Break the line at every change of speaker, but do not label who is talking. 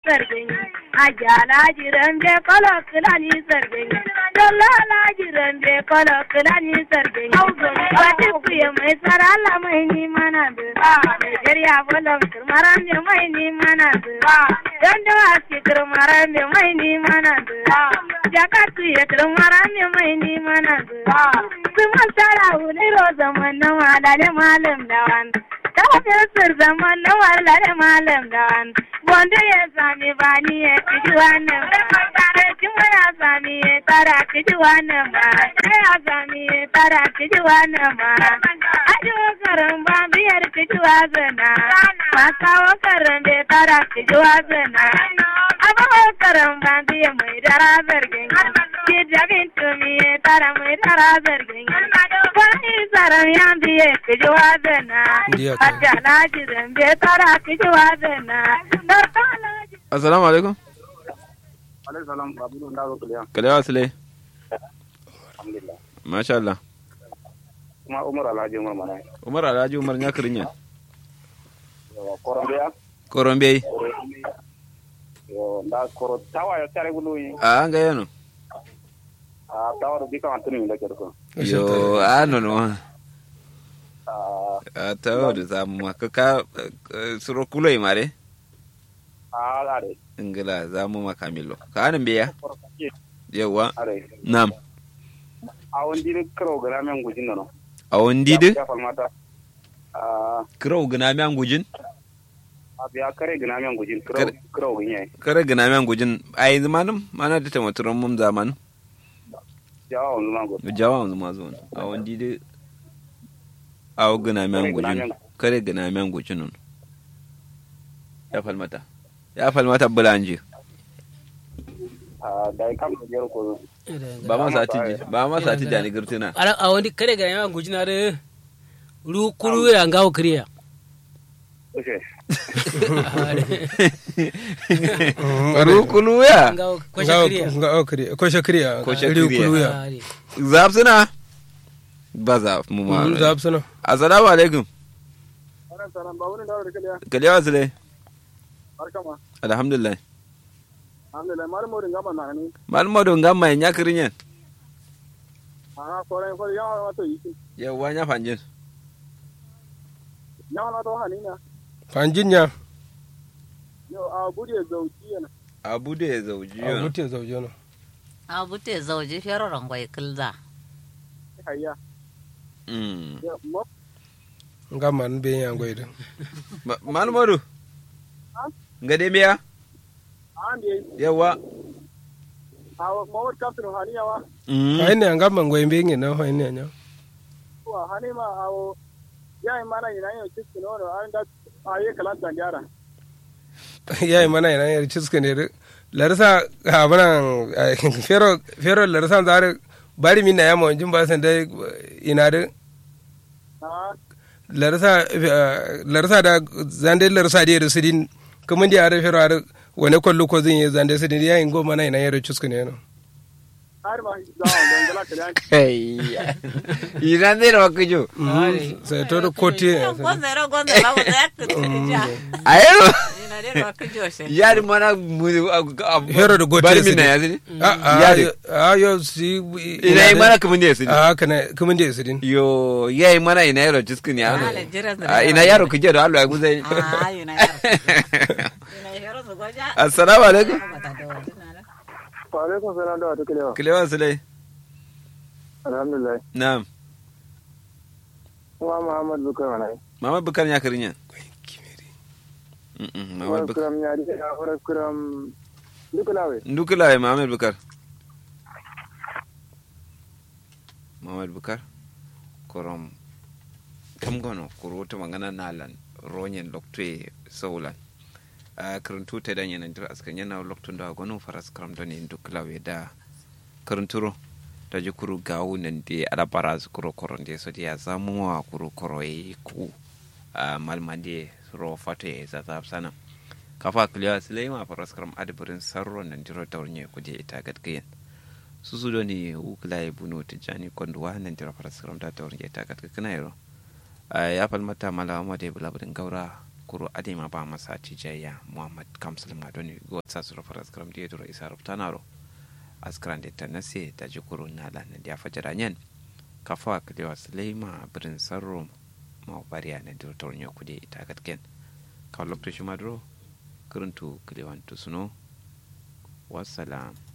sargin ajala jiran be kolo kilani sargin dallala jiran be kolo kilani sargin wata kuye mai sarala mai ni mana da Nigeria bolon kirmaran be mai ni mana da don da wasu kirmaran be mai ni mana da jakatu ya kirmaran be mai ni mana da sun sara wuli ro zaman na malale malam dawan kafin sir zaman na malale malam dawan wanda ya sami bani ya kiji wannan ba kuma ya sami ya tara kiji wannan ba ya sami ya tara kiji wannan ba ajo karan ba biyar kiji wazana ba kawo karan bai tara kiji wazana abawa karan ba biya mai dara zargin ki jabin tumi ya tara mai dara zargin wani tsaron ya biye kiji wazana hajja na jiran bai tara kiji wazana
assalamu alaikum
alaikum salam babu da zo kuliya
kalewa sule
alhamdulillah
masha Allah
kuma umar alhaji umar mana
umar alhaji umar ya kirinya
yo korombeya
korombe
yo nda koro tawa yo tare gulu yi
a an ga yano
a tawa do bika antuni mi lekere ko
yo a no no
a
a ta da zamu ma ka ka suro kuloi mare
a are
ingila zamu ma kamilo ka anan biya
koro kake
yawa
are
nam
a wondi ni kro gara men gujin no
a wondi de
ya falmata a
kiro gina mi an gujin
a biya kare gina men gujin kro
Kare-
kro ginye
kare gina mi an gujin ai zamanum mana da tamaturan mum zaman
jawa on ma go
jawa wanzu ma zo a wondi de a gina mi an gujin kare gina mi an gujin nun ya falmata ya falmata bulanje
a dai kam do jero ko
ba ma sati ji ba ma sati da ni girtina
ala a wani kare ga yawan gujina da ru kuru ya ngawo kriya
oke
rukulu ya
ngawo ko
Nga-
kriya
nga- oh, kriya- ko shakriya
Ko
iri
shakriya.
kuluya
zaf suna ba zaf mu ma
Mm, zab suna
assalamu alaikum
salam ba wani dawo da kaliya
kalewa sule
barkama
alhamdulillah
alhamdulillah malamu ringa ma na ni
malmo do ngam mai nyakri nyen
a koren ko yawa wato yi
yawa nya fanjin
yawa na to hanina
fanjin ya
yo a bude zauki yana
abu da ya zauji
a mutu zauje no
a bute zauji feroron gwai kilza
hayya
Mm.
yo mo
nga man be ya goida
Ma- malmo do ngade miya
ande
yawa
a mo wat kaptino haniya wa
Mm.
hayne nga man goy be ngi no hayne nya
wa hanima awo yayi mana ina yo cikin no an da aye kalan tandiara
yayi mana ina yar ciske ne larsa ha bana fero fero larsa zare bari min na ya mo jin ba san dai ina da
a
larsa larsa da zande larsa da sidin kuma ndi are fero are wone kollu ko zin ye zande sidin yayi go mana ina yar ciske ne no
har ma da don gala kalan
Hey. ina ne ro kujo
sai to da koti
gonzero gonzero gonzero
ayo
ina dai ba ku joshe
yari mana mu
Hero da gote
bari
su
min na
ne.
yazini
a a yo si
ina yi mana kamun da ya sini
a kana kuma da sidin
yo yayi mana ina yaro ciskin ya
Ala, jira su
Ah,
da
ina
yawa.
yaro kuje da Allah ya guzai
ah ina yaro ina yaro su goja
assalamu alaikum
wa alaikum salam da wato kalewa
kilewa sulai
alhamdulillah
na'am
kuma muhammad bukar mana
mama bukar ya karinya mama bukar
kuram ya di ya ora kuram dukulawe
ndukula ya mama bukar mama bukar korom kam gono kuruta mangana nalan ronyen lokte saulan a karantu ta dan yana dira askan yana loktun da gono faras karam don yin dukula we da karanturo da ji kuru gawu nan de ala baraz kuro koron de so ya zamu wa kuru koro yi ku a malmande ro fato ya zata sana kafa kliya silema faras karam adbirin sarro nan dira taurnye kuje ita gadgayen susu do ni ukla e bunu tijani konduwa nan dira faras karam da taurnye ita gadgayen yaro ya falmata mala amade bulabudin gaura kuro adema ba masa cijaya muhammad kamsul madoni go sa su rafar askram da duro isa raftanaro askran da tanase da ji kuro na lan da fajara nyen kafa kalewa sulema birin sarro ma bariya na director nyo kude ita katken kawo lokacin madro kuruntu kalewan tusuno wassalam